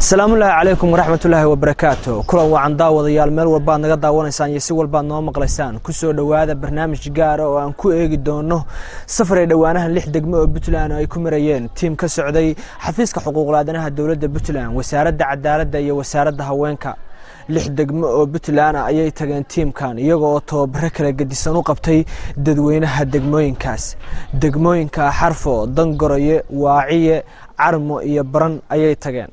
asalaamullaahi calaykum waraxmatullaahi wabarakaatu kulan wacan daawadayaal meel walbaad naga daawanaysaan iyo si walbaad noo maqlaysaan kusoo dhowaada barnaamij gaara oo aan ku eegi doono safar ay dhowaanahan lix degmo oo puntland ay ku marayeen tiim ka socday xafiiska xuquuqlaadanaha dowladda puntland wasaaradda cadaaladda iyo wasaaradda haweenka lix degmo oo puntland ah ayay tageen tiimkan iyaga oo tababaro kala gedisan u qabtay dadweynaha degmooyinkaas degmooyinka xarfo dangoroye waaciye carmo iyo baran ayay tageen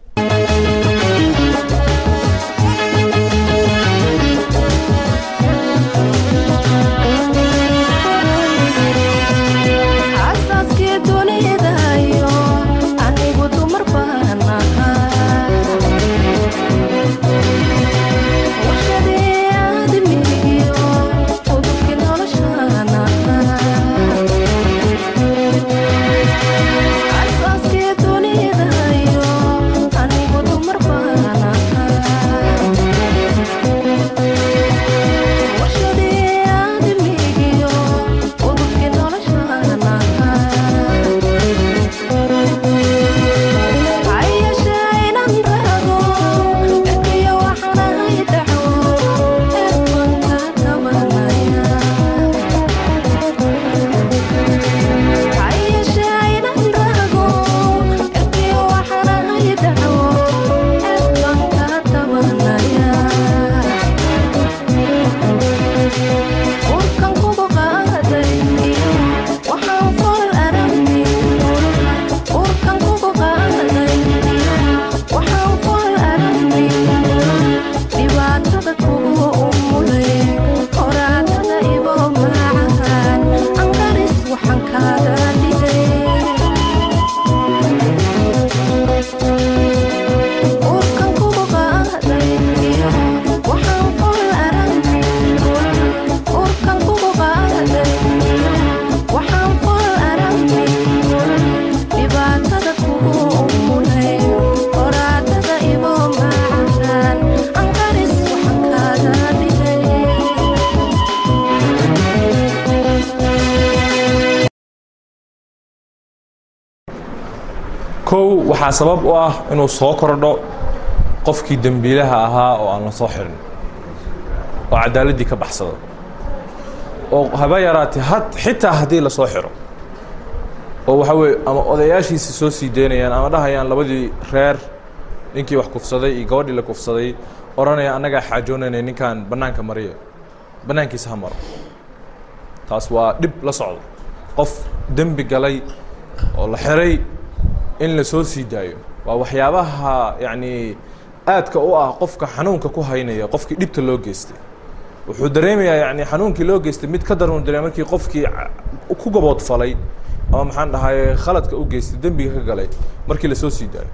kow waxaa sabab u ah inuu soo kordho qofkii dembiilaha ahaa oo aan la soo xirin oo cadaaladdii ka baxsado oo haba yaraatee had xitaa haddii la soo xiro oo waxaa weeye ama odayaashiisi soo sii daynayaan ama dhahayaan labadii reer ninkii wax kufsaday iyo gabadhii la kufsaday odhanaya annagaa xaajoonanay ninkan bannaanka mariya bannaankiisa ha maro taas waa dhib la socdo qof dembi galay oo la xiray in la soo sii daayo waa waxyaabaha yacni aadka u ah qofka xanuunka ku haynaya qofkii dhibta loo geystay wuxuu dareemayaa yani xanuunkii loo geystay mid ka daran dareem markii qofkii ku gaboodfalay ama maxaan dhahaye khaladka u geystay dembiga ka galay markii la soo sii daayo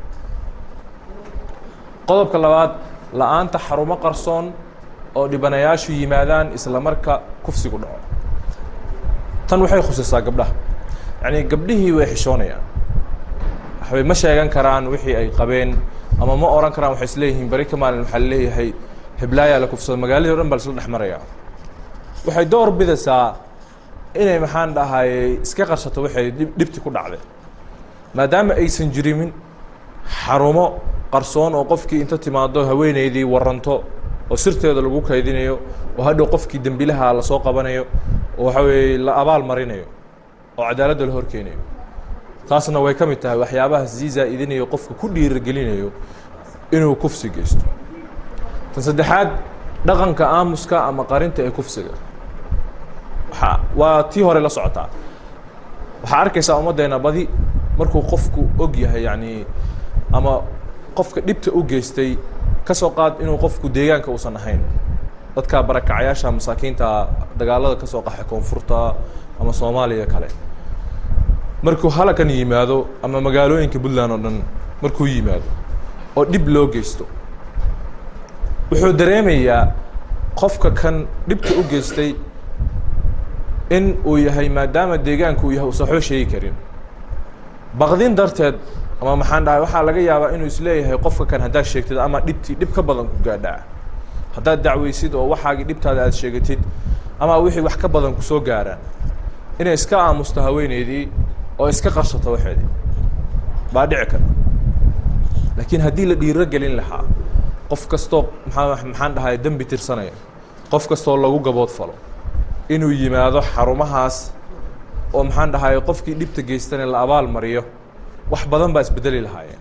qodobka labaad la-aanta xarumo qarsoon oo dhibanayaashu yimaadaan isla marka kufsigu dhaco tan waxay khusaysaa gabdhaha yacni gabdhihii way xishoonayaan waxbay ma sheegan karaan wixii ay qabeen ama ma oran karaan waxay isleeyihiin beri ka maalin waxaa laleeyahay heblaayaa la kufsado magaaladii o dhan baa laisla dhex maraya waxay door bidaysaa inay maxaan dhahaye iska qarsato waxay dhibti ku dhacday maadaama aysan jirimin xarumo qarsoon oo qofkii inta timaado haweeneydii waranto oo sirteeda lagu kaydinayo oo hadhow qofkii dembilaha lasoo qabanayo oo waxa weeye la abaal marinayo oo cadaaladda la horkeenayo taasna way ka mid tahay waxyaabaha sii zaa'idinayo qofka ku dhiiragelinayo inuu kufsi geysto tan saddexaad dhaqanka aamuska ama qarinta ee kufsiga waa waa tii hore la socotaa waxaa arkaysaa ummaddeena badi markuu qofku og yahay yacni ama qofka dhibta u geystay ka soo qaad inuu qofku deegaanka uusan ahayn dadka barakacayaasha masaakiinta dagaalada ka soo qaxay koonfurta ama soomaaliya kale markuu halakan yimaado ama magaalooyinka puntland oo dhan markuu yimaado oo dhib loo geysto wuxuu dareemayaa qofka kan dhibta u geystay in uu yahay maadaama deegaanku uu yahay uusan waxba sheegi karin baqdin darteed ama maxaan dhahay waxaa laga yaabaa inuu isleeyahay qofka kan haddaad sheegtid ama dhibtii dhib ka badan ku gaadhaa haddaad dacweysid oo waxaagii dhibtaada aad sheegatid ama wixii wax ka badan ku soo gaaraan inay iska aamusto haweeneydii oo iska qarsato waxeedii baa dhici kara laakiin haddii la dhiiro gelin lahaa qof kastoo maxaa maxaan dhahay dembi tirsanaya qof kastoo lagu gabood falo inuu yimaado xarumahaas oo maxaan dhahay qofkii dhibta geystana la abaal mariyo wax badan baa isbedeli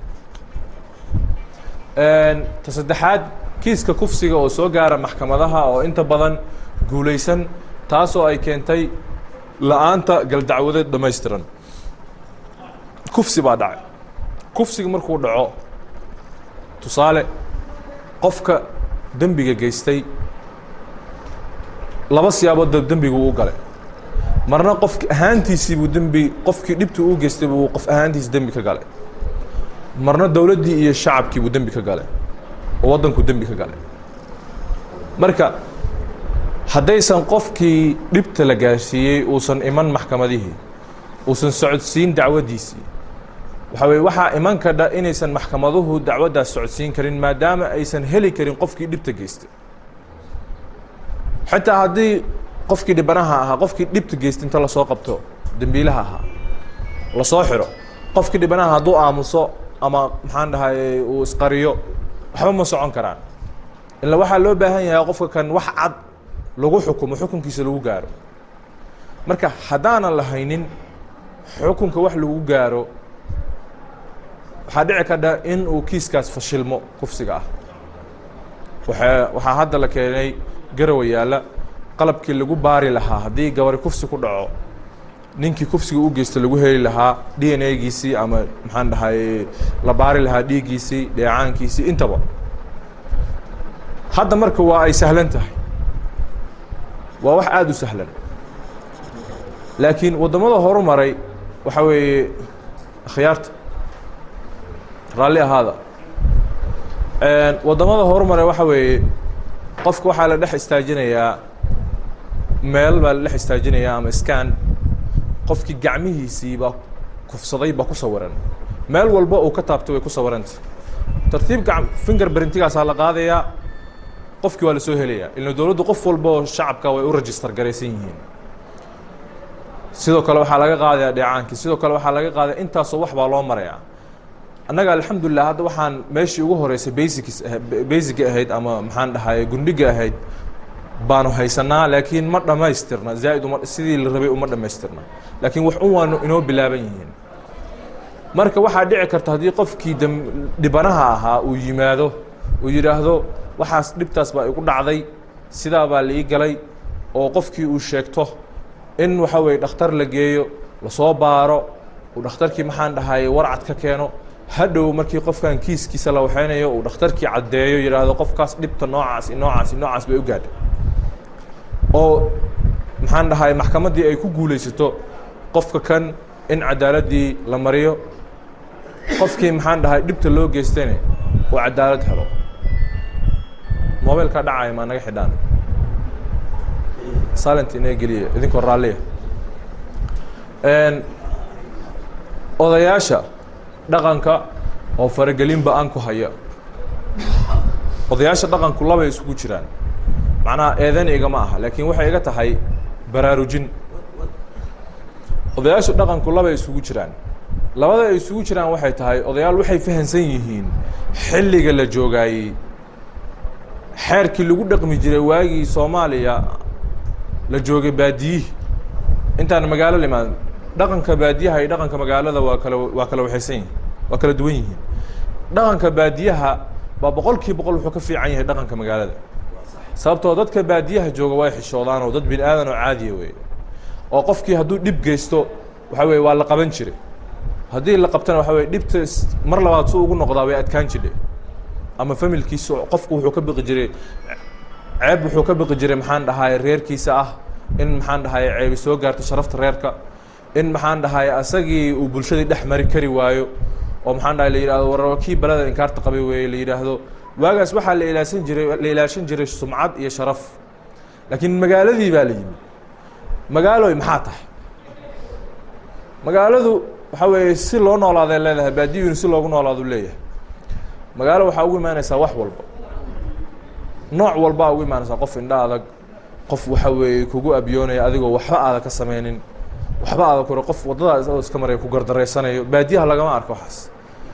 lahaayeen ta saddexaad kiiska kufsiga oo soo gaara maxkamadaha oo inta badan guulaysan taasoo ay keentay la-aanta galdacwadeed dhammaystiran kufsi baa dhacay kufsiga markuu dhaco tusaale qofka dembiga geystay laba siyaabood ba dembigu u galay marna qofki ahaantiisii buu dembi qofkii dhibta uu geystay buu qof ahaantiisi dembi ka galay marna dowladdii iyo shacabkii buu dembi ka galay oo waddanku dembi ka galay marka haddaysan qofkii dhibta la gaarsiiyey uusan iman maxkamadihii uusan socodsiin dacwaddiisii waxaa weye waxaa iman kadha inaysan maxkamaduhu dacwaddaas socodsiin karin maadaama aysan heli karin qofkii dhibta geystay xitaa haddii qofkii dhibanaha ahaa qofkii dhibta geystay inta lasoo qabto dembiilaha ahaa lasoo xiro qofkii dhibanaha hadduu aamuso ama maxaan dhahay uu isqariyo waxba ma socon karaan ila waxaa loo baahan yahay qofka kan wax cad lagu xukumo xukunkiisa lagu gaaro marka haddaanan lahaynin xukunka wax lagu gaaro waxaa dhici kadha in uu kiiskaas fashilmo kufsiga ah waa waxaa hadda la keenay garawa yaalla qalabkii lagu baari lahaa haddii gabari kufsi ku dhaco ninkii kufsiga u geysta lagu heli lahaa d n a-giisii ama maxaan dhahay la baari lahaa dhiiggiisii dheecaankiisii intaba hadda marka waa ay sahlan tahay waa wax aada u sahlan laakiin waddamada horu maray waxaa weeye akhyaarta raalli ahaada waddamada horu maray waxa weeye qofka waxaa la dhex istaajinayaa meel baa la dhex istaajinayaa ama scan qofkii gacmihiisii baa kufsaday baa ku sawiran meel walba uu ka taabtay way ku sawiranta tartiib gac finger brintigaasaa la qaadayaa qofkii waa la soo helayaa ila dowladdu qof walba oo shacabka way u register garaysan yihiin sidoo kale waxaa laga qaadayaa dheecaankii sidoo kale waxaa laga qaadaya intaasoo wax baa loo marayaa annaga alxamdulilah hadda waxaan meeshii ugu horeysay basics basiga ahayd ama maxaan dhahay gundhiga ahayd baanu haysanaa laakiin ma dhammaystirna zaaid uma sidii la rabay uma dhammaystirna laakiin wax un waanu inoo bilaaban yihiin marka waxaa dhici karta haddii qofkii dam dhibanaha ahaa uu yimaado uu yidhaahdo waxaas dhibtaas baa igu dhacday sidaa baa la ii galay oo qofkii uu sheegto in waxa weeye dhakhtar la geeyo lasoo baaro uu dhakhtarkii maxaan dhahay warcad ka keeno hadhow markii qofkan kiiskiisa la waxeynayo uu dhakhtarkii caddeeyo yidhaahdo qofkaas dhibta noocaasi noocaasi noocaas bay u gaadhay oo maxaan dhahay maxkamaddii ay ku guulaysato qofka kan in cadaaladdii la mariyo qofkii maxaan dhahay dhibta loo geystayne uu cadaalad helo mobilkaa dhacaya maa naga xidhaan silent inaga geliya idinkoo raalliya odayaasha dhaqanka oo faragelin ba-aan ku haya odayaasha dhaqanku labay isugu jiraan macnaha eedan igama aha laakiin waxay iga tahay baraarujin odayaasha dhaqanku labay isugu jiraan labada ay isugu jiraan waxay tahay odayaal waxay fahansan yihiin xilliga la joogaayey xeerkii lagu dhaqmi jiray waagii soomaaliya la joogay baadiyihi intaan magaalo limaad dhaqanka baadiyaha iyo dhaqanka magaalada waa kala waa kala waxaysan yihin waa kala duwan yihiin dhaqanka baadiyaha baa boqol kii boqol wuxuu ka fiican yahay dhaqanka magaalada sababtoo dadka baadiyaha jooga way xishoodaan oo dad bini aadan oo caadiya wey oo qofkii hadduu dhib geysto waxa weye waa la qaban jiray haddii la qabtana waxa weye dhibta mar labaad su ugu noqdaa way adkaan jidhe ama familkiisa qofku wuxuu ka biqi jiray ceeb wuxuu ka biqi jiray maxaan dhahay reerkiisa ah in maxaan dhahay ceebi soo gaarto sharafta reerka in maxaan dhahay asagii uu bulshadii dhex mari kari waayo oo maxaan dhahay la yidhahdo war kii balada inkaarta qabay weeye la yidhaahdo waagaas waxaa la ilaasan jiray la ilaashan jiray sumcad iyo sharaf laakiin magaaladii baa la yimid magaaloy maxaa tahay magaaladu waxa weeye si loo noolaaday leedahay baadiyuuni si loogu noolaadu leeyahay magaalo waxaa ugu imaanaysaa wax walba nooc walbaa ugu imaanaysaa qof indha adag qof waxa weeye kugu abyoonaya adigoo waxba aada ka sameynin waxba aada kore qof waddadaas oo iska maraya ku gardareysanayo baadiyaha lagama arko waxaas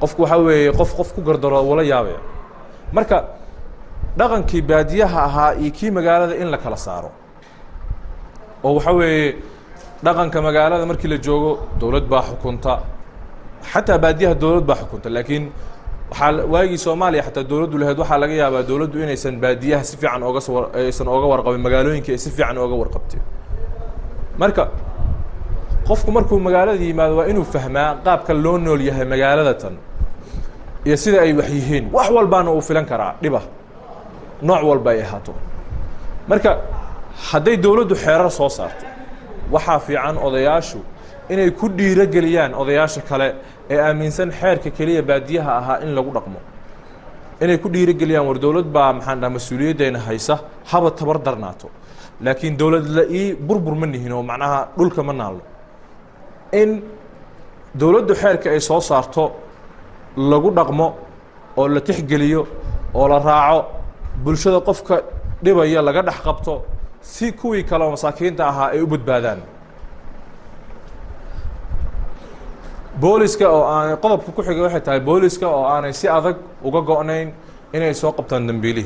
qofku waxaa weeye qof qof ku gardaro wala yaabaya marka dhaqankii baadiyaha ahaa iyo kii magaalada in la kala saaro oo waxaa weeye dhaqanka magaalada markii la joogo dowlad baa xukunta xataa baadiyaha dowlad baa xukunta laakiin waxaa waagii soomaaliya xataa dowladdu lahayd waxaa laga yaabaa dowladdu inaysan baadiyaha si fiican ooga soo aysan ooga warqabin magaalooyinka ay si fiican ooga warqabtay marka qofku markuu magaalada yimaado waa inuu fahmaa qaabka loo nool yahay magaalada tan iyo sida ay wax yihiin wax walbaana uu filan karaa dhiba nooc walba ay ahaato marka hadday dowladdu xeerar soo saarto waxaa fiican odayaashu inay ku dhiiro geliyaan odayaasha kale ee aaminsan xeerka keliya baadiyaha ahaa in lagu dhaqmo inay ku dhiiro geliyaan war dowlad baa maxaan dhaha mas-uuliyaddeena haysa haba tabar darnaato laakiin dowlad la-ii burbur ma nihin oo macnaha dhulka ma naalno in dowladdu xeerka ay soo saarto lagu dhaqmo oo la tixgeliyo oo la raaco bulshada qofka dhibaya laga dhex qabto si kuwii kale oo masaakiinta ahaa ay u badbaadaan booliska oo aanay qodobka ku xigay waxay tahay booliska oo aanay si adag uga go-nayn inay soo qabtaan dembiilihii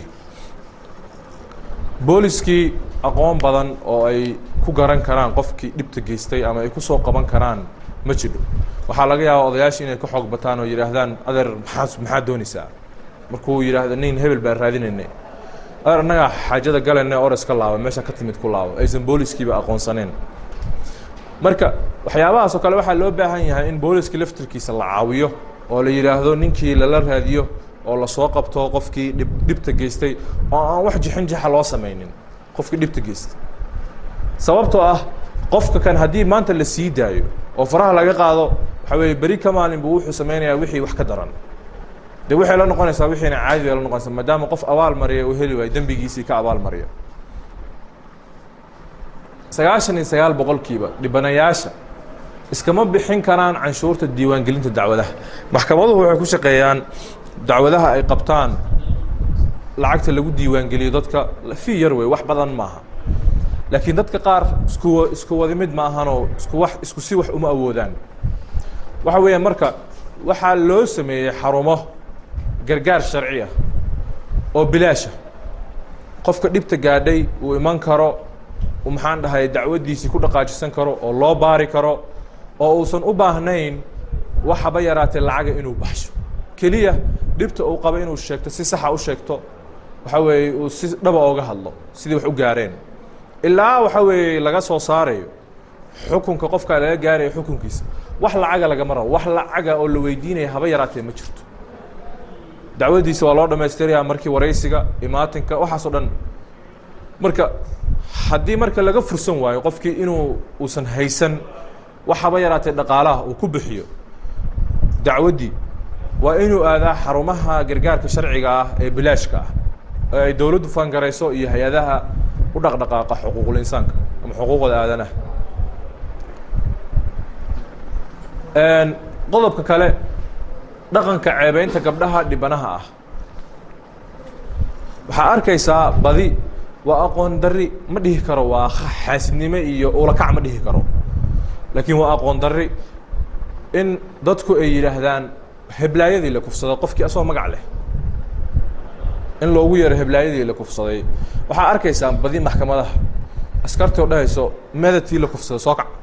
booliskii aqoon badan oo ay ku garan karaan qofkii dhibta geystay ama ay ku soo qaban karaan ma jiro waxaa laga yaaba odayaasha inay ka xoog bataan oo yidhaahdaan adeer maxaa maxaad doonaysaa markuu yidhaahdo nin hebel baan raadinaynay adeer annagaa xaajada galayna ores ka laaba meesha ka timid ku laabo aysan booliskiiba aqoonsaneen marka waxyaabahaas oo kale waxaa loo baahan yahay in booliska laftirkiisa la caawiyo oo la yidhaahdo ninkii lala raadiyo oo lasoo qabto qofkii dhib dhibta geystay oo aan wax jixin jixa loo samaynin qofkii dhibta geystay sababtoo ah qofka kan haddii maanta la sii daayo oo faraha laga qaado waxaa weeye beri ka maalin buu wuxuu samaynayaa wixii wax ka daran de waxay la noqonaysaa wixiina caadi bay la noqonaysaa maadaama qof abaal mariya uu heli waayo dembigiisii ka abaal mariya sagaashan iyo sagaal boqolkiiba dhibanayaasha iskama bixin karaan canshuurta diiwaangelinta dacwadaha maxkamaduhu waxay ku shaqeeyaan dacwadaha ay qabtaan lacagta lagu diiwaangeliyo dadka fii yar wey wax badan maaha laakiin dadka qaar isku isku wadi mid ma ahanoo isku wax isku si wax uma awoodaan waxa weeyaan marka waxaa loo sameeyey xarumo gargaar sharci ah oo bilaasha qofka dhibta gaadhay uu iman karo uu maxaan dhahay dacwaddiisii ku dhaqaajisan karo oo loo baari karo oo uusan u baahnayn wax haba yaraatee lacaga inuu baxsho keliya dhibta uu qabo inuu sheegto si saxa u sheegto waxa weeye uu si dhaba ooga hadlo sidii wax u gaareen ilaa waxa weeye laga soo saarayo xukunka qofka laga gaarayo xukunkiisa wax lacaga lagama rabo wax lacaga oo la weydiinaya haba yaraatee ma jirto dacwaddiisa waa loo dhamaystirayaa markii waraysiga imaatinka waxaasoo dhan marka haddii marka laga fursan waayo qofkii inuu uusan haysan wax haba yaraatee dhaqaalaha uu ku bixiyo dacwaddii waa inuu aadaa xarumaha gargaarka sharciga ah ee bilaashka ah ee ay dowladdu fangarayso iyo hay-adaha u dhaqdhaqaaqa xuquuqul insaanka ama xuquuqda aadanaha qodobka kale dhaqanka ceebeynta gabdhaha dhibanaha ah waxaa arkaysaa badi waa aqoon darri ma dhihi karo waa xaasidnimo iyo ulakac ma dhihi karo laakiin waa aqoon darri in dadku ay yidhaahdaan heblaayadii la kufsaday qofkii asagoo magac leh in loogu yeero heblaayadii la kufsaday waxaa arkaysaa badi maxkamadaha askartii oo dhahayso medatii la kufsaday soo kac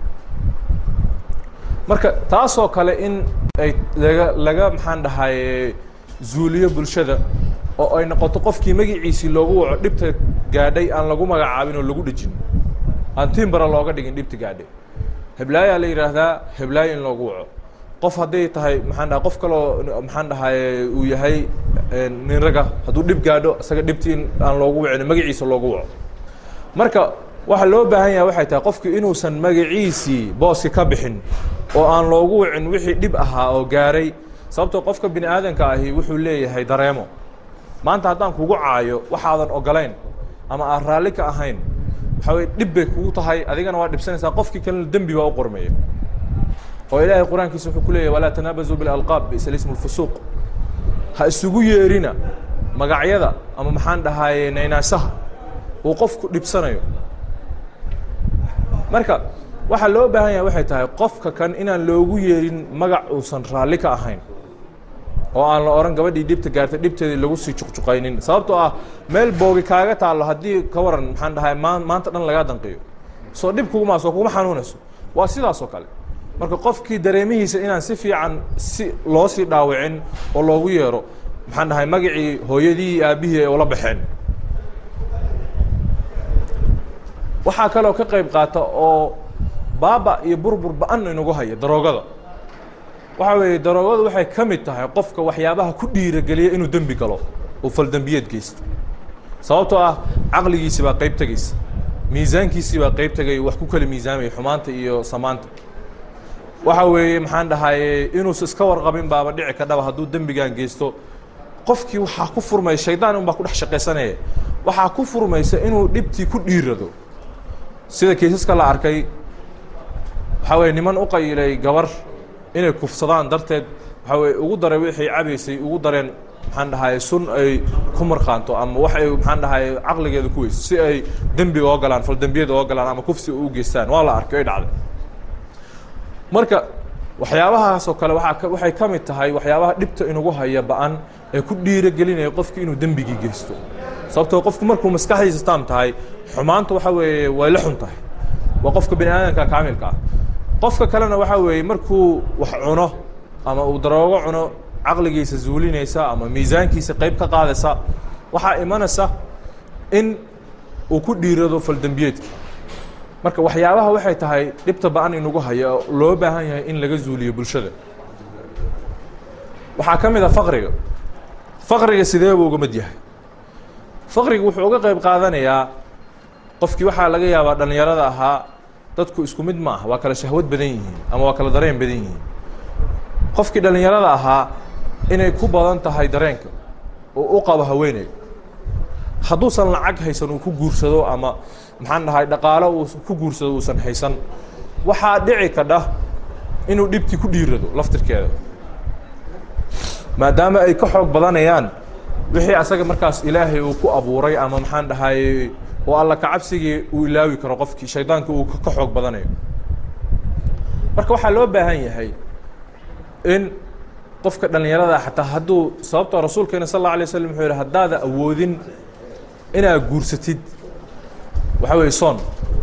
marka taasoo kale in ay laga laga maxaan dhahaye zuuliyo bulshada oo ay noqoto qofkii magiciisii loogu waco dhibta gaadhay aan lagu magacaabin oo lagu dhejin aan timbara looga dhigin dhibta gaadhay heblaayaa la yidhaahdaa heblaayo in loogu waco qof hadday tahay maxaan dhaha qof kaloo maxaan dhahaye uu yahay nin raga hadduu dhib gaadho isaga dhibti in aan loogu wacin magaciisa loogu waco marka waxaa loo baahan yahay waxay tahay qofki inuusan magaciisii booski ka bixin oo aan loogu wicin wixii dhib ahaa oo gaaray sababtoo qofka bini aadanka ahi wuxuu leeyahay dareemo maanta haddaan kugu caayo waxaadan ogolayn ama aan raalli ka ahayn waxaa weye dhib bay kugu tahay adigana waa dhibsanaysaa qofkii kalena dembi baa u qormaya oo ilaahay qur-aankiisa wuxuu ku leeyahy walaa tanaabazuu bilalqaab bisa lismu lfusuuq ha isugu yeerina magacyada ama maxaan dhahaye naynaasaha uu qofku dhibsanayo marka waxaa loo baahan yahay waxay tahay qofka kan inaan loogu yeerin magac uusan raalli ka ahayn oo aan la odhan gabadhii dhibta gaartay dhibteedii lagu sii juqjuqaynin sababtoo ah meel boogi kaaga taallo haddii ka waran maxaan dhahay maa maanta dhan lagaa danqiyo soo dhib kugumaa soo kuguma xanuunayso waa sidaas oo kale marka qofkii dareemihiisa inaan si fiican si loo sii dhaawicin oo loogu yeero maxaan dhahay magacii hooyadii iyo aabbihii ay ula baxeen waxaa kaloo ka qayb qaata oo baaba iyo burbur ba-an inagu haya daroogada waxa weeye daroogadu waxay ka mid tahay qofka waxyaabaha ku dhiirageliya inuu dembi galo uu faldembiyeed geysto sababtoo ah caqligiisi baa qayb tegaysa miisaankiisii baa qayb tegay wax ku kala miisaamaya xumaanta iyo samaanta waxa weeye maxaan dhahaye inuusa iska warqabin baaba dhici ka dhaba hadduu dembigan geysto qofkii waxaa ku furmaya shaydaan unbaa ku dhex shaqaysanaya waxaa ku furmaysa inuu dhibtii ku dhiirado sida kaysaska la arkay waxaa weye niman u qayilay gabar inay kufsadaan darteed waxaa weye ugu daray wixii cabaysay ugu dareen maxaan dhahaye sun ay ku markhaanto ama wax ay maxaan dhahaye caqligeeda ku weyso si ay dembi oo galaan faldembiyada oo galaan ama kufsi u geystaan waa la arkay ay dhacday marka waxyaabahaas oo kale waaa waxay ka mid tahay waxyaabaha dhibta inugu haya ba-an ee ku dhiirogelinaya qofki inuu dembigii geysto sababtoo qofku markuu maskaxdiisa taam tahay xumaanta waxa weeye way la xun tahay waa qofka bani aadamka kaamilka ah qofka kalena waxa weeye markuu wax cuno ama uu daroogo cuno caqligiisa zuulinaysa ama miisaankiisa qayb ka qaadaysa waxaa imanaysa in uu ku dhiirado faldembiyeedka marka waxyaabaha waxay tahay dhibta ba-an inugu haya oo loo baahan yahay in laga zuuliyo bulshada waxaa ka mid a faqriga faqriga sidee buu uga mid yahay faqriga wuxuu uga qayb qaadanayaa qofkii waxaa laga yaabaa dhallinyarada ahaa dadku isku mid ma aha waa kala shahwad badan yihiin ama waa kala dareen badan yihiin qofkii dhallinyarada ahaa inay ku badan tahay dareenka oo u qabo haweeney hadduusan lacag haysan uu ku guursado ama maxaan dhahay dhaqaalo uu ku guursado uusan haysan waxaa dhici kadha inuu dhibtii ku dhiirado laftirkeeda maadaama ay ka xoog badanayaan wixii asaga markaas ilaahay uu ku abuuray ama maxaan dhahay oo alla kacabsigii uu ilaawi karo qofkii shaydaanka uu ka xoog badanayo marka waxaa loo baahan yahay in qofka dhallinyarada xataa hadduu sababtoo rasuulkeena sal alla alay waslam wuxuu yihi haddaada awoodin inaad guursatid waxaa weeye soon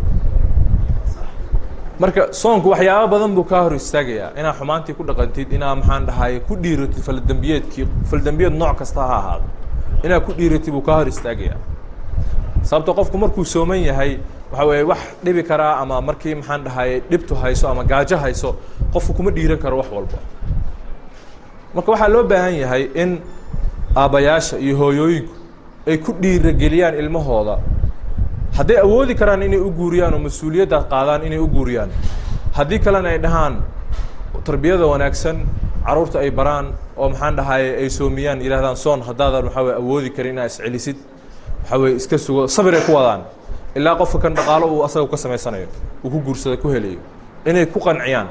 marka soonku waxyaaba badan buu kaa hor istaagayaa inaad xumaantii ku dhaqantid inaad maxaan dhahay ku dhiiratid faldembiyeedkii faldembiyeed nooc kasta ha ahaado inaad ku dhiiratid buu kaa hor istaagayaa sababto qofku markuu sooman yahay waxa weeye wax dhibi karaa ama markii maxaan dhahay dhibtu hayso ama gaajo hayso qofku kuma dhiiran karo wax walba marka waxaa loo baahan yahay in aabbayaasha iyo hooyooyinku ay ku dhiirageliyaan ilmahooda hadday awoodi karaan inay u guuriyaan oo mas-uuliyadda qaadaan inay u guuriyaan haddii kalena ay dhahaan tarbiyada wanaagsan carruurta ay baraan oo maxaan dhahay ay soomiyaan yidhahdaan soon haddaadan waxaa weye awoodi karin inaad iscelisid waxaa weye iska sugo sabir ay ku wadaan ilaa qofka kan dhaqaalo uu asaga ka samaysanayo uu ku guursada ku helayo inay ku qanciyaan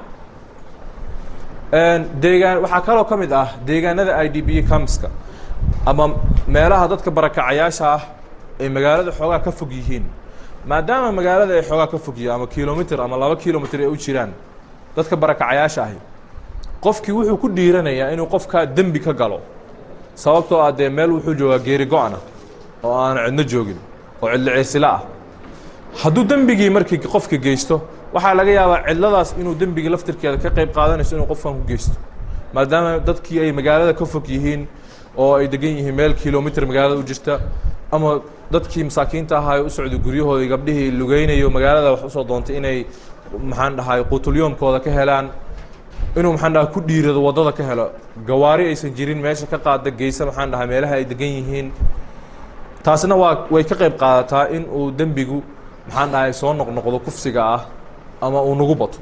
deegaan waxaa kaloo ka mid ah deegaanada i d b camska ama meelaha dadka barakacayaasha ah ay magaalada xoogaa ka fog yihiin maadaama magaalada ay xoogaa ka fog yihiin ama kilomitr ama laba kilomitr ay u jiraan dadka barakacayaasha ahi qofkii wuxuu ku dhiiranayaa inuu qofkaa dembi ka galo sababtoo ah dee meel wuxuu joogaa geeri go-ana oo aan cidno joogin oo cidlo ceesila ah hadduu dembigii markii qofka geysto waxaa laga yaabaa cidladaas inuu dembigii laftirkeeda ka qayb qaadanayso inuu qofkan ku geysto maadaama dadkii ay magaalada ka fog yihiin oo ay degan yihiin meel kilomitr magaalada u jirta ama dadkii masaakiinta ahaa ee u socday guryahoodii gabdhihii lugeynayo magaalada wax usoo doontay inay maxaan dhahay quutulyoomkooda ka helaan inuu maxaan dhahay ku dhiirado waddada ka helo gawaari aysan jirin meesha ka qaada geysa maxaan dhahay meelaha ay degan yihiin taasna waa way ka qayb qaadataa in uu dembigu maxaan dhahay soo noqnoqdo kufsiga ah ama uu nagu bato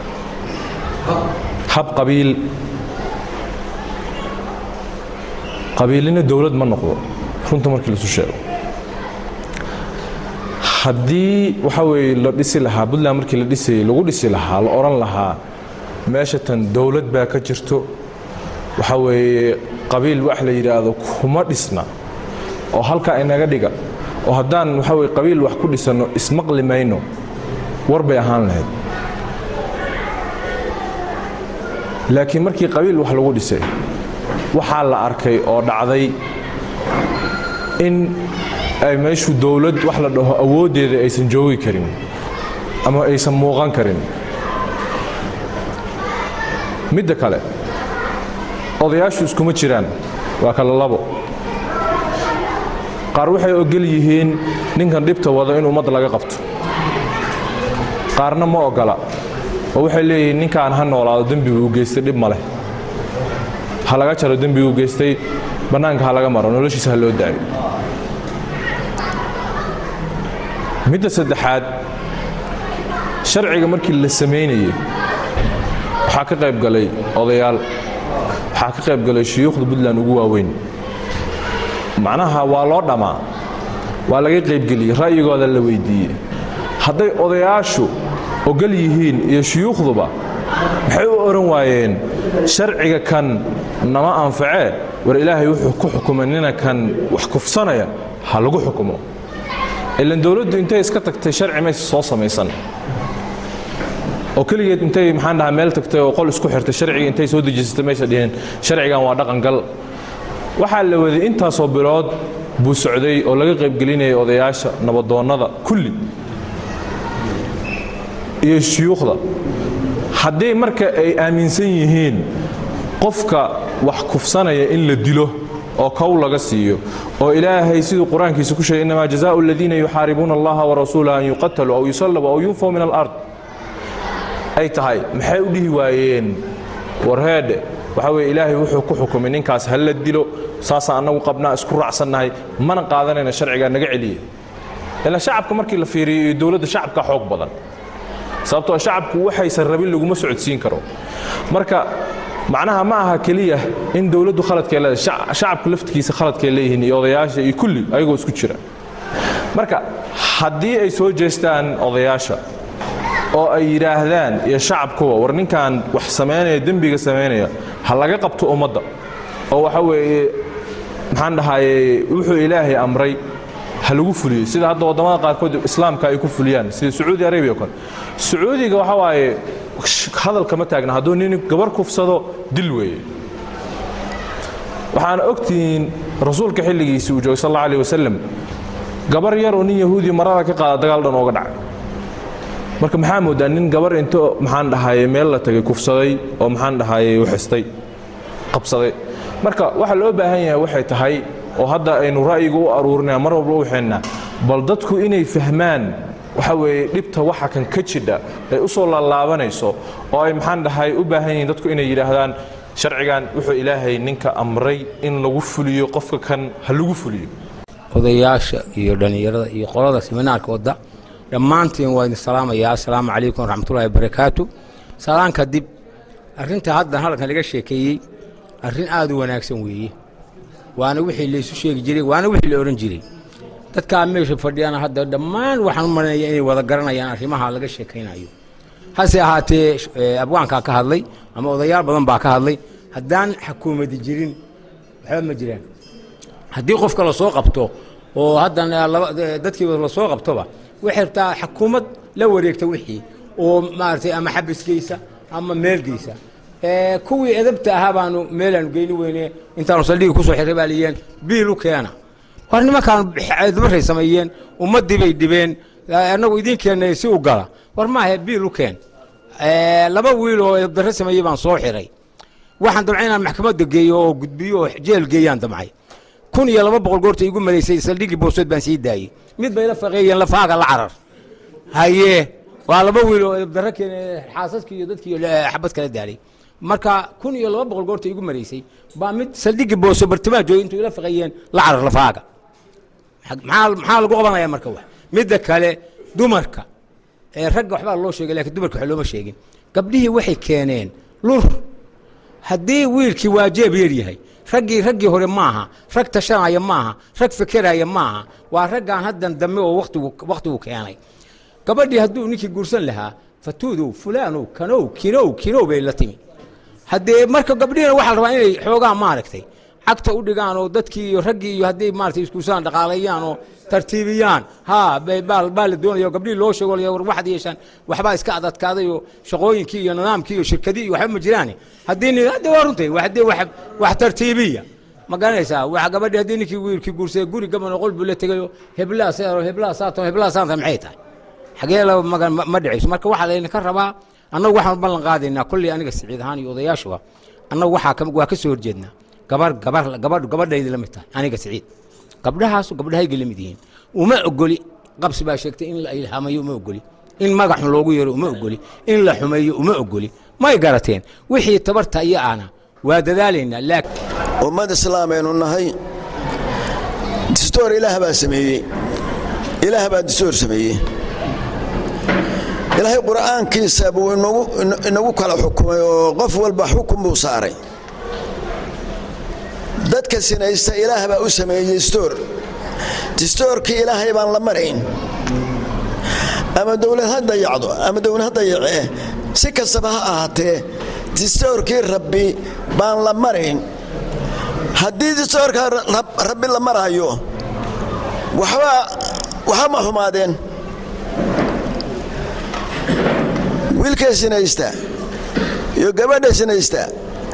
hab qabiil qabiilina dowlad ma noqdo runta markii lasu sheego haddii waxa weeye la dhisi lahaa puntland markii la dhisayey lagu dhisi lahaa la odhan lahaa meesha tan dowlad baa ka jirto waxa weeye qabiil wax la yidhaahdo kuma dhisna oo halkaa inaga dhiga oo haddaan waxa weye qabiil wax ku dhisanno ismaqli mayno war bay ahaan lahayd laakiin markii qabiil wax lagu dhisay waxaa la arkay oo dhacday in ay meeshu dowlad wax la dhaho awooddeeda aysan joogi karin ama aysan muuqan karin midda kale odayaashu iskuma jiraan waa kala labo qaar waxay ogol yihiin ninkan dhibta wado in ummad laga qabto qaarna ma ogola oo waxay leeyihiin ninkaan ha noolaado dembiguu geystay dhib ma leh ha laga jaro dembiguu geystay bannaanka ha laga maro noloshiisa ha loo daayo midda saddexaad sharciga markii la samaynayey waxaa ka qayb galay odayaal waxaa ka qayb galay shuyuukhda puntland ugu waaweyn macnaha waa loo dhammaa waa laga qaybgeliyey ra'yigooda la weyddiiyey hadday odayaashu ogol yihiin iyo shuyuukhduba maxay u odhan waayeen sharciga kan nama anfacee war ilaahay wuxuu ku xukumay nina kan wax kufsanaya ha lagu xukumo ilan dowladdu intay iska tagtay sharci mayse soo samaysan oo keligeed intay maxaan dhahaa meel tagtay oo qol isku xirtay sharciga intay soo dejisatay maysa dhihin sharcigan waa dhaqangal waxaa la waday intaasoo bilood buu socday oo laga qaybgelinayay odayaasha nabadoonnada kulli iyo shuyuukhda haddii marka ay aaminsan yihiin qofka wax kufsanaya in la dilo oo kow laga siiyo oo ilaahay siduu qur-aankiisa ku sheegay innamaa jazaau aladiina yuxaaribuuna allaha warasuulah an yuqataluu aw yusallabu aw yunfaw min alard ay tahay maxay u dhihi waayeen warheedhe waxaa weye ilaahay wuxuu ku xukumay ninkaas ha la dilo saasaan annagu qabnaa isku raacsannahay mana qaadanayna sharcigaa naga celiya ilaa shacabka markii la fiiriyo iyo dowladda shacabka xoog badan sababtoo shacabku waxaysan rabin laguma socodsiin karo marka macnaha ma aha keliya in dowladdu khaladkay leedahay shacabka laftigiisa khaladkay leeyihiin iyo odayaasha iyo kulli ayagoo isku jira marka haddii ay soo jeestaan odayaasha oo ay yidhaahdaan iyo shacabkuba war ninkan wax samaynaya dembiga samaynaya ha laga qabto ummadda oo waxa weeye maxaan dhahaye wuxuu ilaahay amray ha lagu fuliyo sida hadda waddamada qaarkood islaamka ay ku fuliyaan sida sacuudi arabiya o kale sacuudiga waxa waaye hadalka ma taagna hadduu nin gabar kufsado dil weeye waxaana ogtihiin rasuulka xilligiisii uu joogay sal alla alih wasalam gabar yar oo nin yahuudiya marada ka qaada dagaal dhan ooga dhacay marka maxaa moodaa nin gabar into maxaan dhahaye meel la tagay kufsaday oo maxaan dhahaye uxistay qabsaday marka waxa loo baahan yahay waxay tahay oo hadda aynu ra'yiga u aruurinaya mar walba u waxaynaa bal dadku inay fahmaan waxa weeye dhibta waxa kan ka jidha ay u soo laalaabanayso oo ay maxaan dhahay u baahan yihiin dadku inay yidhaahdaan sharcigan wuxuu ilaahay ninka amray in lagu fuliyo qofka kan ha lagu fuliyo odayaasha iyo dhallinyarada iyo qolada siminaarka wadda dhammaantiin waa idin salaamayaa assalaamu calaykum waraxmatullahi wabarakaatu salaan kadib arrinta hadda halkan laga sheekeeyey arrin aad u wanaagsan weeye waana wixii laysu sheegi jiray waana wixii la odhan jiray dadkaa meesha fadhiyana hadda dhammaan waxaan u malanaya inay wada garanayaan arrimaha laga sheekaynayo hase ahaatee abwaankaa ka hadlay ama odayaal badan baa ka hadlay haddaan xukuumadi jirin waxba ma jiraan haddii qofka lasoo qabto oo haddan dadkiiba lasoo qabtoba waxay rabtaa xukuumad la wareegta wixii oo maaragtay ama xabisgeysa ama meelgeysa kuwii edabta ahaa baanu meelaanu geyni weyne intaanu saldhigi kusoo xirray baa liyeen biil u keena war nimankaan dabaray sameeyeen ummaddii bay dhibeen annagu idiin keennay si u gala war maahe biil u keen laba wiil oo edabdarre sameeyey baan soo xiray waxaan damcay inaan maxkamadda geeyo oo gudbiyo oo jeel geeyaan damcay kun iyo laba boqol goorta igu maraysay saldhigii boosood baan sii daayey mid bay la faqeeyeen lafaaga la carar haye waa laba wiil oo edabdarre keene xaasaskii iyo dadkii xabad kala daalay marka kun iyo laba boqol goorta igu maraysay baa mid saldhigii booso bartimaa joogay intuu ila faqeeyeen la carar lafaaga maxaa maxaa lagu qabanaya marka wax midda kale dumarka ee ragga waxbaa loo sheegay lakiin dumarka wax looma sheegin gabdhihii waxay keeneen lur haddii wiilkii waa jeeb yar yahay raggii raggii hore maaha rag tashanaya maaha rag fekeraya maaha waa raggaan haddan dambe oo watigu wakhtigu keenay gabadhii hadduu ninkii guursan lahaa fatuudow fulaanow kanow kinow kinow bay la timi haddee marka gabdhihina waxaa la rabaa inay xoogaa maaragtay cagta u dhigaan oo dadkii iyo raggii iyo hadday maarata iskuusaan dhaqaaleeyaan oo tartiibiyaan ha bay baal baa la doonaya oo gabdhihii loo sheego war waxaad yeeshaan waxbaa iska adadkaaday oo shaqooyinkii iyo nidaamkii iyo shirkadii iyo waxba ma jiraan haddii ni hadda waa runtay haddii wax wax tartiibiya ma garanaysaa wax gabadhi haddii ninkii wiilkii guursaday guri gaban oo qol buu la tegayo heblaha seero heblaha saato heblaha saanta maxay tahay xagee la ma ma dhicayso marka waxaa laydinka rabaa annagu waxaan ballan qaadaynaa kolley aniga siciid ahaan iyo odayaashuba annagu waxaa ka waa ka soo horjeednaa gabar gabar gabadh gabadhaydi la mid tahay aniga siciid gabdhahaasu gabdhahayga la mid yihiin uma ogoli qabsi baa sheegtay in la ilhaamayo uma ogoli in magaxun loogu yeero uma ogoli in la xumeeyo uma ogoli may garateen wixii tabarta iyo ana waa dadaalaynaa laakiin ummad islaameynu nahay distoor ilaah baa sameeyey ilaah baa distoor sameeyey ilaahay qur'aankiisa buu inagu kala xukumay oo qof walba xukun buu saaray dadka sinaysta ilaah baa u sameeyey distoor distoorkii ilaahay baan la marayn ama dowlad ha dayacdo ama dowlad ha dayacee si kastaba ha ahaatee distoorkii rabbi baan la marayn haddii distoorka rabbi la maraayo waxba waxba ma xumaadeen wiilka sinaysta iyo gabadha sinaysta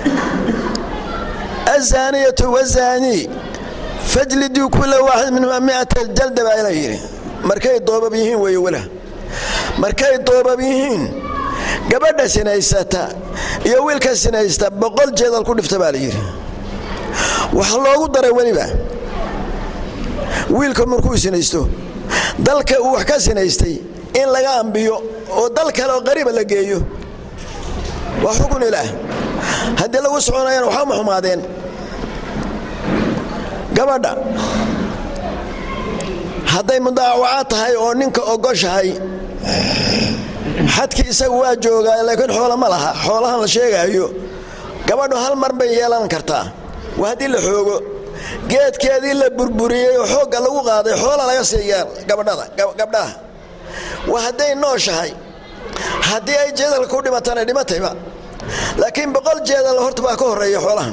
azaaniyatu wazaanii fajliduu kula waaxid minhuma miata jalda baa ila yidhi markay doobab yihiin weeye wala markay doobab yihiin gabadha sinaysata iyo wiilka sinaysta boqol jeedal ku dhifta baa la yidhi waxa loogu daray weliba wiilka markuu sinaysto dalka uu wax ka sinaystay in laga ambiyo oo dal kale oo qariiba la geeyo waa xukun ilaah haddii lagu soconayana waxba ma xumaadeen gabadha hadday mudaawaca tahay oo ninka ogoshahay xadkii isagu waa joogaa laakiin xoola ma laha xoolahan la sheegaayo gabadhu hal mar bay yeelan kartaa waa haddii la xoogo geedkeedii la burburiyey oo xoogga lagu qaaday xoola laga siiyaa gabdhaha waa hadday nooshahay haddii ay jeedalka ku dhimatana dhimatayba laakiin boqol jeedal horta baa ka horreeya xoolahan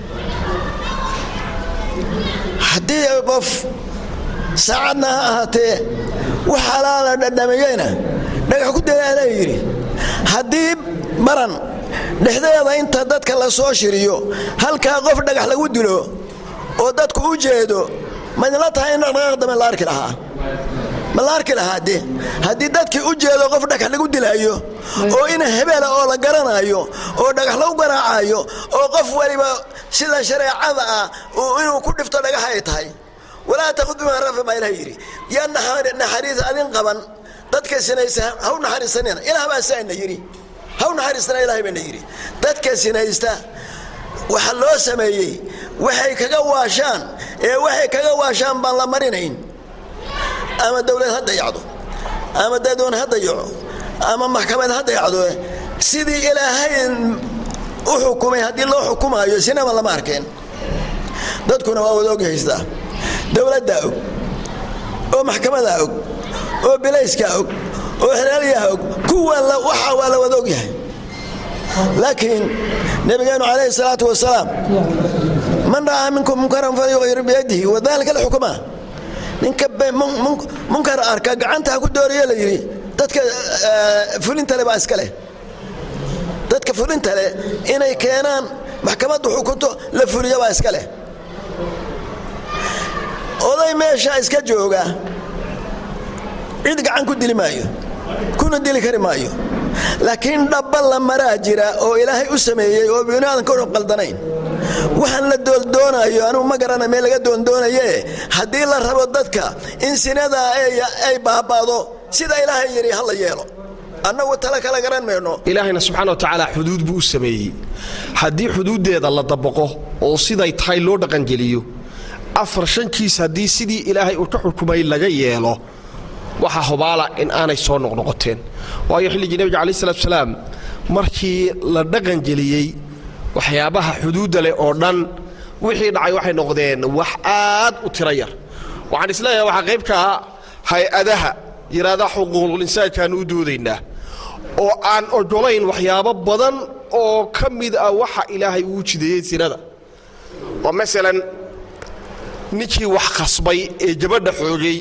haddii qof saacadna ha ahaatee wax alaala dhadhamiyeyna dhagax ku dalaala yidhi haddii baran dhexdeeda inta dadka la soo shiriyo halkaa qof dhagax lagu dilo oo dadku u jeedo maydinla tahay in dhaqdhaqaaq dambe la arki lahaa ma la arki lahaa de haddii dadkii u jeedo qof dhagax lagu dilaayo oo in hebela oo la garanaayo oo dhagax lagu garaacayo oo qof waliba sida shareecada ah inuu ku dhifto dhagax ay tahay walaa taqud bimaa rafi baa ilaah yidhi yaa naxariis adin qaban dadka sinaysa haw naxariisanina ilaah baa saana yidhi haw naxariisana ilahay baana yidhi dadka sinaysta waxa loo sameeyey waxay kaga waashaan ee waxay kaga waashaan baan la marinayn ama dowlad ha dayacdo ama dadweyne ha dayaco ama maxkamad ha dayacdo sidii ilaahay u xukumay haddii loo xukumaayo sinaba lama arkeen dadkuna waa wada og haystaa dowladdaa og oo maxkamadaa og oo bilayskaa og oo xelaalyaha og kuwa waxa waa la wada og yahay laakiin nabigeenu calayhi salaatu wasalaam man ra'aa minkum munkaran falyuqyir biyadihi wadalika lxukmaa ninka munkar arka gacanta ha ku dooriyo la yidhi dadka fulinta le baa iska leh dadka fulinta leh inay keenaan maxkamaddu xukunto la fuliyo baa iska leh oday meesha iska jooga cid gacan ku dili maayo kuna dili kari maayo laakiin dhabba la maraa jira oo ilaahay u sameeyey oo biniaadan ka qaldanayn waxaan la doondoonayo anugu ma garana meel laga doondoonaye haddii la rabo dadka in sinadaa ay baaba'do sida ilaahay yidhi ha la yeelo annagu tala kala garan mayno ilaahayna subxaana wa tacaala xuduud buu u sameeyey haddii xuduuddeeda la dabaqo oo siday tahay loo dhaqangeliyo afar shankiis haddii sidii ilaahay uu ka xukumay laga yeelo waxaa hubaala in aanay soo noqnoqoteen waayo xilligii nebiga calayi salatu salaam markii la dhaqangeliyey waxyaabaha xuduudda leh oo dhan wixii dhacay waxay noqdeen wax aad u tira yar waxaan isleeyahay waxaa qayb ka ah hay-adaha yidhaahdaa xuquuqul-insaankaanu u doodaynaa oo aan ogolayn waxyaabo badan oo ka mid ah waxa ilaahay uu jideeyey sinada oo masalan ninkii wax khasbay ee gabadha xoogay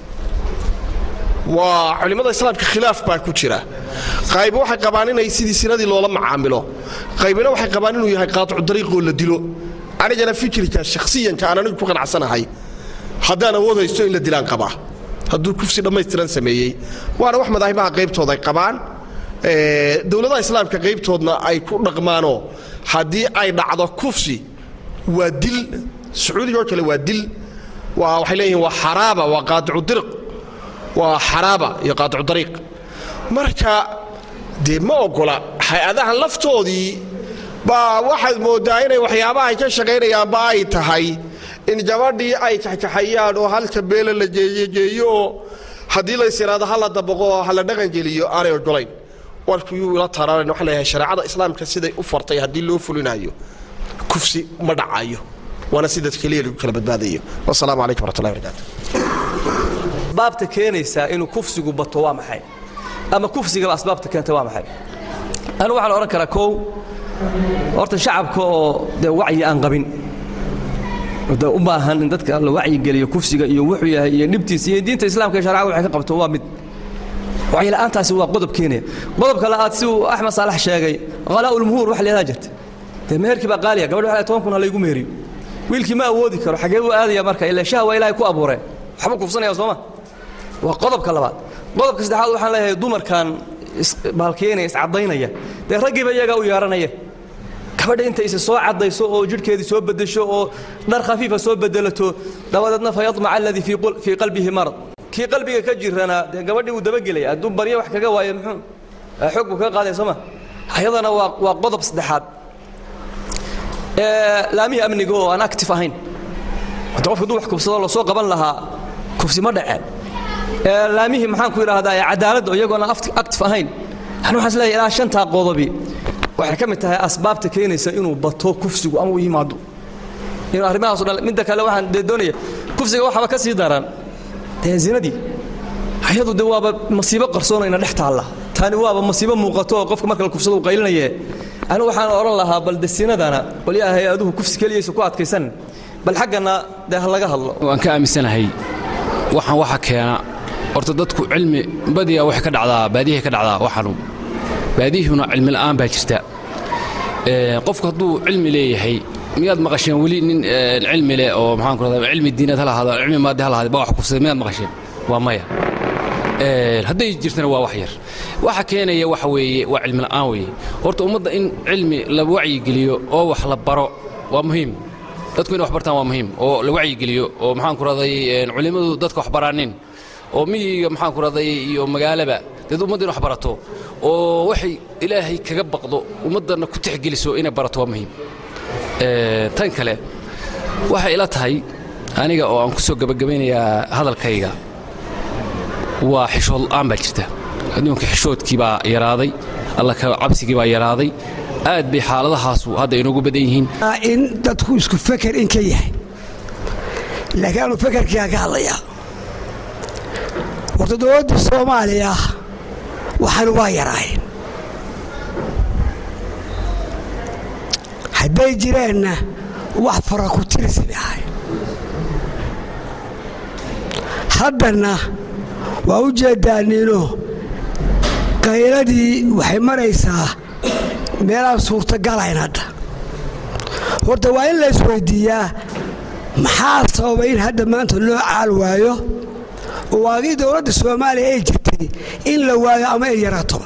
waa culimmada islaamka khilaaf baa ku jira qaybi waxay qabaan inay sidii sinadii loola macaamilo qaybina waxay qabaan inuu yahay qaaticu dariiqoo la dilo anigana fikirka shakhsiyanka aan anigu ku qanacsanahay haddaan awood haysto in la dilaan qabaa hadduu kufsi dhammaystiran sameeyey waana wax madaahibaha qaybtooda ay qabaan dowladaha islaamka qaybtoodna ay ku dhaqmaanoo haddii ay dhacdo kufsi waa dil sacuudiga oo kale waa dil waa waxay leeyihiin waa xaraaba waa qaaticu diriq waa xaraaba iyo qaaticu dariiq marka dee ma oggola hay-adahan laftoodii baa waxaad mooddaa inay waxyaabaha ay ka shaqaynayaanba ay tahay in gabadhii ay kaxkaxayaan oo halka beela la jeeyejeeyo oo haddii lays yidhaado ha la dabaqo oo ha la dhaqangeliyo aanay oggolayn warkuyuu ila taraaran waxaan leeyahay shareecada islaamka siday u fartay haddii loo fulinayo kufsi ma dhacayo waana si dad keliya lagu kala badbaadayo wasalaamu calaykum waraxmatullahi barakaatu asbaabta keenaysaa inuu kufsigu bato waa maxay ama kufsigaba asbaabta keenta waa maxay anigu waxaan odhan karaa kow horta shacabka oo dee wacyi aan qabin de u baahan in dadka la wacyigeliyo kufsiga iyo wuxuu yahay iyo dhibtiisa iyo diinta islaamka iyo sharcada waxay ka qabto waa mid wacyila'aantaasi waa qodob keenaya qodobka la'aad si uu axmed saalax sheegay khalaa'ulmuhuur wax leedaa jirta dee meherkii baa qaaliya gabadhi waxay toban kun ha laygu meheriyo wiilkii ma awoodi karo xagee buu aadaya marka ilaa shaha waa ilaahay ku abuureen waxbuu kufsanaya sooma waa qodobka labaad qodobka saddexaad waxaan leeyahay dumarkan baalkeenaya iscadaynaya dee raggiiba iyagaa u yeeranaya gabadha intay isa soo caddayso oo jidhkeedii soo beddesho oo dhar khafiifa soo bedelato dabadeedna fa yadmaca alladii fii qalbihi marad kii qalbiga ka jirana dee gabadhii wuu dabagelaya hadduu baryo wax kaga waayo muxuu xoog buu kaga qaadaya sooma ayadana waa waa qodob saddexaad laamihii amniga oo aan active ahayn hadda qofka hadduu wax kufsado lasoo qaban lahaa kufsi ma dhaceen laamihii maxaan ku idhaahdaa cadaaladda iyagoona active ahayn yani waxaan isleeyahay ilaa shantaa qodobi waxay ka mid tahay asbaabta keenaysa inuu bato kufsigu ama u yimaado inuu arrimahaas o dhan midda kale waxaan dee doonaya kufsiga waxaaba ka sii daran dee zinadii ayadu de waaba masiibo qarsoonayna dhex taalla tani waaba masiibo muuqato oo qofka marka la kufsado uu qaylinaye anigu waxaan odhan lahaa bal de sinadana qolyaha hay-aduhu kufsi keliyaysa ku adkaysan bal xaggana dee ha laga hadlo waan ka aaminsanahay waxaan waxa keena horta dadku cilmi badiya waxay ka dhacdaa baadiyahay ka dhacdaa waxaanu baadiyuhuna cilmi la'aan baa jirta qofku hadduu cilmi leeyahay miyaad maqasheen weli nin cilmi leh oo maxaan ku rahdaa cilmi diinad ha lahaado cilmi maadi ha lahaado ba wax kufsaday miyaad maqasheen waa maya hadday jirtana waa wax yar waxa keenaya waxa weeye waa cilmi la'aan weeye horta ummadda in cilmi la wacyigeliyo oo wax la baro waa muhiim dadku inay wax bartaan waa muhiim oo la wacyigeliyo oo maxaan ku rahday culimmadu dadka wax baraanin oo miyiga maxaan ku rahday iyo magaalaba dad ummadda in wax barato oo waxay ilaahay kaga baqdo ummaddanna ku tixgeliso inay barato waa muhiim tan kale waxay ila tahay aniga oo aan ku soo gebagabaynayaa hadalkayga waa xishood la'aan baa jirta adduunka xishoodkii baa yaraaday alla ka cabsigii baa yaraaday aad bay xaaladahaasu hadda inoogu badan yihiin in dadku isku feker in ka yahay laakiin aanu fekerkiiga ka hadlayaa horta dowladda soomaaliya waxaanu waa yaraayeen hadday jireenna wax fara ku tirisi bay ahay haddana waa u jeedaaniino qayladii waxay maraysaa meelaan suurtagalayn hadda horta waa in la isweydiiyaa maxaa sababay in hadda maanta loo caal waayo oo waagii dowladda soomaaliya ay jirtay in la waayo ama ay yaraato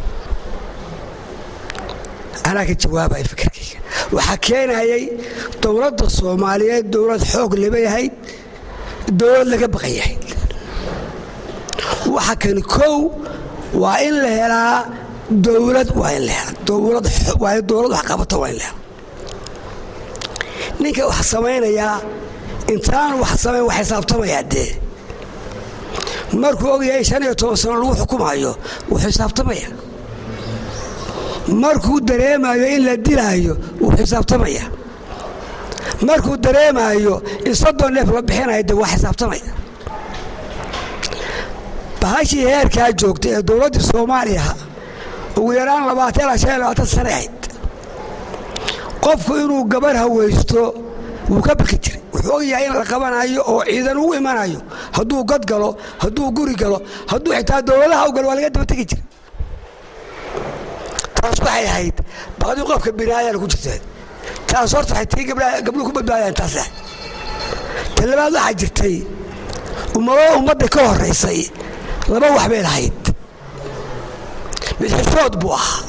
anaa ka jawaabaya fikirkayga waxaa keenayay dowladda soomaaliyeed dowlad xoog laba yahayd dowlad laga baqan yahayd waxa kani kow waa in la helaa dowlad waa in la helaa dowlad waa dowlad wax qabata waa in la helaa ninka wax samaynayaa intaanu wax samayn wax xisaabtamayaa dee markuu ogyahay shan iyo toban sano lagu xukumayo wuu xisaabtamaya markuu dareemayo in la dilaayo wuu xisaabtamaya markuu dareemayo in soddon neef la bixinayo de waa xisaabtamaya bahashii heerkaa joogtay ee dowladdii soomaaliya ugu yaraan labaatan ilaa shan iyo labaatan sane ahayd qofku inuu gabarh hawaysto wuu ka baki jiray wuxuu ogyahay in la qabanayo oo ciidan ugu imanayo hadduu god galo hadduu guri galo hadduu xitaa dowladaha u galo waa laga daba tegi jiray taas waxay ahayd baqdii qofka binaayana ku jirteen taas horta waxay tii gabdhaha gabdhuhu ku badbaadayaan taas ah ta labaad waxaa jirtay ummado ummadda ka horraysay laba wax bay lahayd mid xishood buu ahaa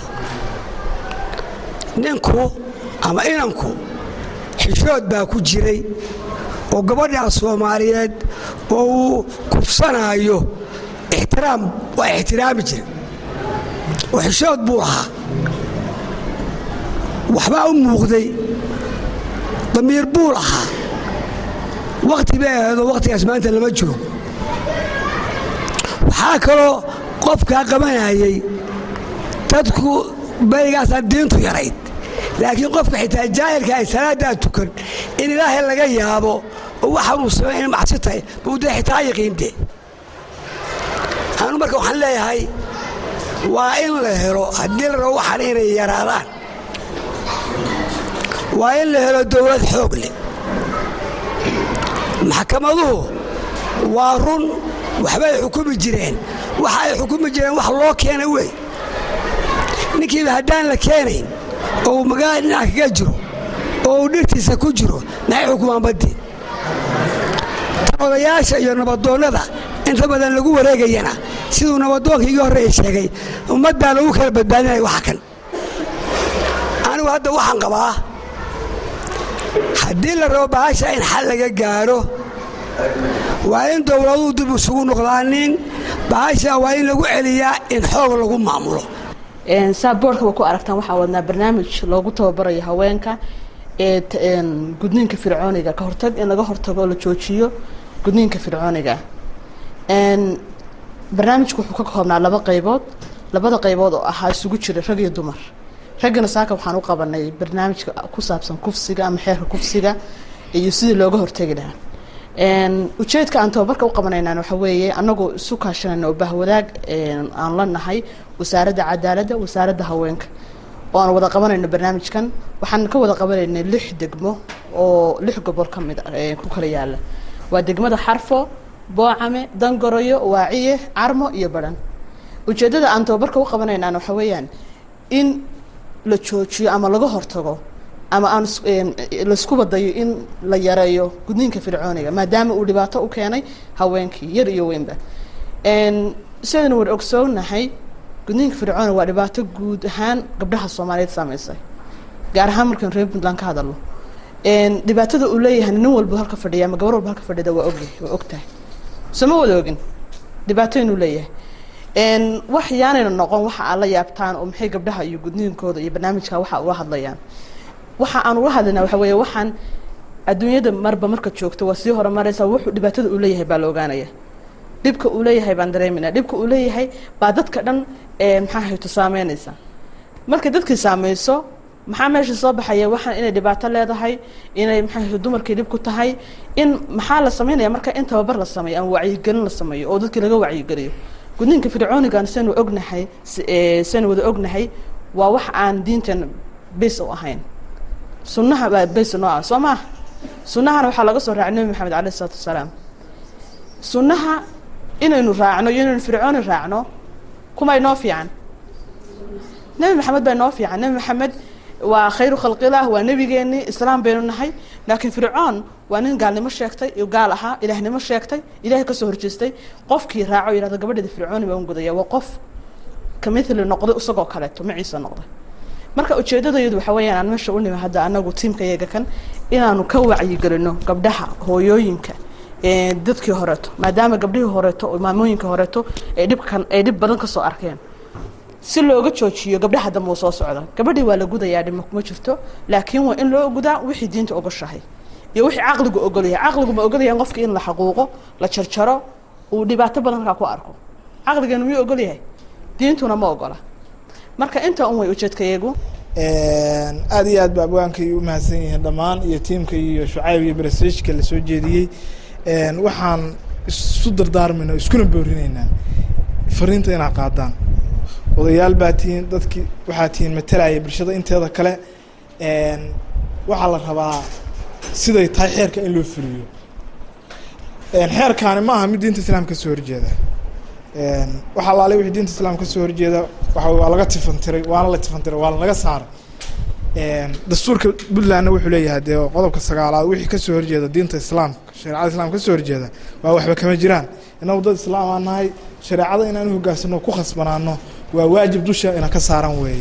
ninku ama inanku xishood baa ku jiray oo gabadhaa soomaaliyeed oo uu kufsanaayo ixtiraam waa ixtiraami jira oo xishood buu lahaa waxbaa u muuqday damiir buu lahaa wakhti bay ahaydoo wakhtigaas maanta lama joogo waxaa kaloo qofkaa qabanayay dadku baygaasaa diintu yarayd laakiin qofka xitaa jaahilka ay salaaddaa tukan in ilaahay laga yaabo oo waxaan uu samay in macsi tahay buu dee xitaa yaqiinde anu marka waxaan leeyahay waa in la helo haddii la rabo waxaan inay yaraadaan waa in la helo dowlad xoog leh maxkamaduhu waa run waxbay xukumi jireen waxa ay xukumi jireen wax loo keena wey ninkiiba haddaan la keenayn oo uu magaalada dhinac kaga jiro oo uu dhirtiisa ku jiro maxay xukumaan baddii tan odayaasha iyo nabadoonnada inta badan lagu wareegayana siduu nabadoonkii igi horreeya sheegay ummaddaa lagu kala badbaadinaya waxa kan anigu hadda waxaan qabaa haddii la rabo bahasha in xal laga gaaro waa in dowladuhu dib isugu noqdaanin bahasha waa in lagu celiyaa in xoog lagu maamulo saa boorka wa ku aragtaan waxaa wadnaa barnaamij loogu tababarayo haweenka ee gudniinka fircooniga ka hortag in laga hortago oo la joojiyo gudniinka fircooniga barnaamijku wuxuu ka koobnaa laba qaybood labada qaybood oo ahaa isugu jira rag iyo dumar raggana saaka waxaan u qabanay barnaamijka ku saabsan kufsiga ama xeerka kufsiga iyo sidii looga hortegi lahaa ujeedka aan tababarka u qabanaynan waxa weeye anagoo isu kaashanayna oo bahwadaag aan la nahay wasaaradda cadaaladda wasaaradda haweenka oo aan wada qabanayno barnaamijkan waxaan ka wada qabanaynay lix degmo oo lix gobol ka mid ku kala yaala waa degmada xarfo boocame dangoroyo waaciye carmo iyo badhan ujeeddada aan tababarka u qabanaynaan waxa weeyaan in la joojiyo ama laga hortago ama aan laisku badayo in la yareeyo gudniinka fircooniga maadaama uu dhibaato u keenay haweenkii yar iyo weynba sidaynu war ogsoonahay gudniinka fircooniga waa dhibaato guud ahaan gabdhaha soomaaliyeed saameysay gaar ahaan markaan reer puntland ka hadalno dhibaatada uu leeyahay nin walba halka fadhiya ama gabar walba halka fadhida waa ogyahay waa ogtahay soma wada ogin dhibaato inuu leeyahay wax yaanayna noqon waxa aad la yaabtaan oo maxay gabdhaha iyo gudniinkooda iyo barnaamijka waxa uga hadlayaan waxa aan uga hadlaynaa waxa weeye waxaan adduunyada marba marka joogto waa sii horumaraysa wuxuu dhibaatada uu leeyahay baa la ogaanaya dhibka uu leeyahay baan dareemayna dhibka uu leeyahay baa dadka dhan maxaa hayto saameynaysa markay dadkii saameyso maxaa meesha soo baxaya waxaan inay dhibaato leedahay inay maxaa hayto dumarkii dhib ku tahay in maxaa la sameynaya marka in tababar la sameeyo ama wacyigelin la sameeyo oo dadkii laga wacyigeliyo gudniinka fircoonigan saynu ognahay saynu wada ognahay waa wax aan diinteena bes u ahayn sunnaha baa bes noo ah soo maha sunnahana waxaa laga soo raacay nebi maxamed alayh isalaatu wasalaam sunnaha inaynu raacno iyo inaynu fircooni raacno kuma inoo fiican nebi maxamed baa inoo fiican nebi maxamed waa khayru khalqilah waa nebigeenii islaam baynu nahay laakiin fircoon waa nin gaalnimo sheegtay iyo gaal ahaa ilaahnimo sheegtay ilahay kasoo horjeestay qofkii raaco yihahdo gabadheeda fircooni baan gudaya waa qof kamithli noqday isagoo kaleeto maciisa noqday marka ujeedadayadu waxa weeyaan aan meesha u nimi hadda anagu tiimka yaga kan inaanu ka wacyigelino gabdhaha hooyooyinka dadkii horeeto maadaama gabdhihii horeeto maamooyinka horeeto ay dhibkan ay dhib badan kasoo arkeen si looga joojiyo gabdhaha dambe uu soo socda gabadhii waa la gudayaa dhimo kuma jirto laakiin waa in loo gudaa wixii diinta ogoshahay iyo wixii caqligu ogolyahay caqligu ma ogolyahay qofka in la xaquuqo la jarjaro uu dhibaato badan halkaa ku arko caqligeenu miyuu ogolyahay diintuna ma ogola marka intaa un way ujeedkayagu aad iyo aad ba abwaankay u mahadsan yihiin dhammaan iyo tiimka iyo shucayb iyo brestageka lasoo jeediyey waxaan isu dardaarmayna iskuna boorinaynaa fariinta inaad qaadaan odayaal baa tihiin dadki waxaa tihiin matalaya bulshada inteeda kale waxaa la rabaa siday tahay xeerka in loo fuliyo xeerkaani ma aha mid diinta islaamka kasoo horjeeda waxa alaale wixii diinta islaamka kasoo horjeeda waxa waa laga tifantiray waana la tifantiray waa laga saaray dastuurka puntlandna wuxuu leeyahay dee qodobka sagaalaad wixii kasoo horjeeda diinta islaamka shareecada islaamka kasoo horjeeda waa waxba kama jiraan inagu dad islaam aan nahay shareecada inaan hogaansano ku khasbanaano waa waajib dusha ina ka saaran weeye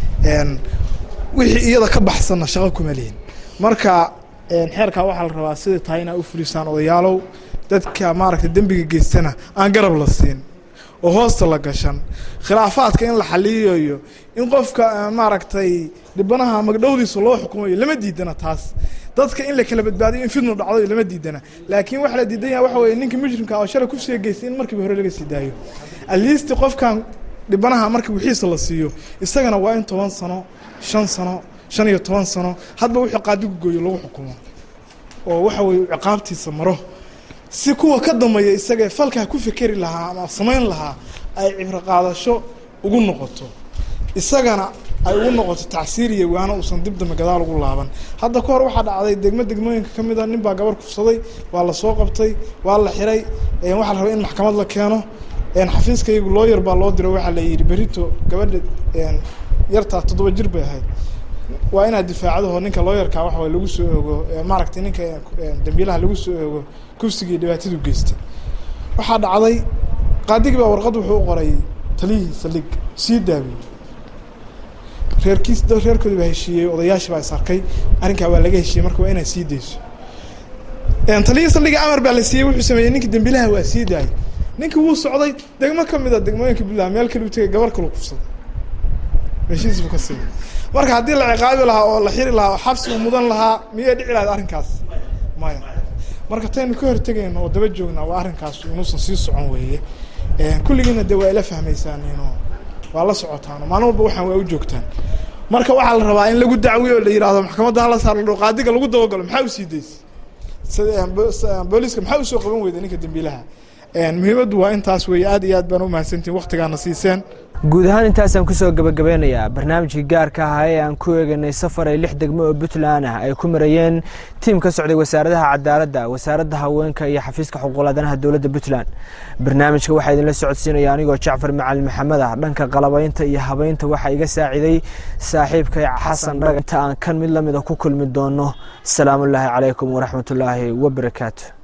wixii iyada ka baxsanna shaqo kuma lihin marka xeerkaa waxaa la rabaa siday tahay inaa u fulisaan odayaalow dadka maaragtay dembiga geystana aan garab la siin oo hoosta la gashan khilaafaadka in la xaliyayo in qofka maaragtay dhibanaha magdhowdiisa loo xukumayo lama diidana taas dadka in la kala badbaadiyo in fidnu dhacdo lama diidana laakiin waxa la diidan yahay waxa weye ninka mujrimka oo shalay kufsiga geystay in markiiba hore laga sii daayo aliisti qofkan dhibanaha marka wixiisa la siiyo isagana waa in toban sano shan sano shan iyo toban sano hadba wixii qaadigu gooyo lagu xukumo oo waxa weye ciqaabtiisa maro si kuwa ka dambeeya isagae falkaa ku fekeri lahaa ama samayn lahaa ay cibro qaadasho ugu noqoto isagana ay ugu noqoto tacsiir iyo waana uusan dib dambe gadaal ugu laaban hadda ka hor waxaa dhacday degmo degmooyinka ka mid a nin baa gabar kufsaday waa la soo qabtay waa la xiray waxaa la rabay in maxkamad la keeno xafiiskaygu looyar baa loo diro waxaa la yidhi berito gabadha yartaa toddoba jir bay ahayd waa inaad difaacdaho ninka looyarka waxa lagu soo ogo maaragtay ninka dambiilaha lagu soo ogo kufsigii dhibaatadu geystay waxaa dhacday qaadigii baa warqad wuxuu u qoray taliyihii saldhig sii daawiyey reerkiis reerkoodi baa heshiiyey odayaashii baa is arkay arrinkaa waa laga heshiiyey marka waa inaad sii dayso taliyihii saldhiga amar baa la siiyey wuxuu sameeyey ninka dambiilaha waa sii daayay ninkii wuu socday degmo ka mid a degmooyinka puntland meel kale u tegay gabar kalu kufsaday heshiis buu ka siiyey marka haddii la ciqaabi lahaa oo la xiri lahaa oo xabsi uu mudan lahaa miyay dhici lahayd arrinkaas maya marka taynu ka hortegayno oo daba joognaa waa arrinkaas inuusan sii socon weeye kulligiina dee waa ila fahmaysaan ino waa la socotaan maalin walba waxaan waa u joogtaan marka waxaa la rabaa in lagu dacwiyo o la yihahdo maxkamadda hala saar ladho qaadiga lagu dabagalo maxaa usii daysay booliiska maxaa usoo qaban weyda ninka dambiilaha muhiimaddu waa intaas weeye aad iyo aad baan u mahadsantihin waktigaana siiseen guud ahaan intaasaan kusoo gabagabeynayaa barnaamijkii gaarka ahaa ee aan ku eeganay safar ay lix degmo oo puntland ah ay ku marayeen tiim ka socday wasaaradaha cadaaladda wasaaradda haweenka iyo xafiiska xuquuqladanaha dowladda puntland barnaamijka waxaa idinla socodsiinaya anigoo jacfar macalin maxamed ah dhanka qalabaynta iyo habeynta waxaa iga saaciday saaxiibkay xasan dhaga inta aan kan mid lamida ku kulmi doono asalaamullaahi calaykum waraxmatullaahi wabarakaatu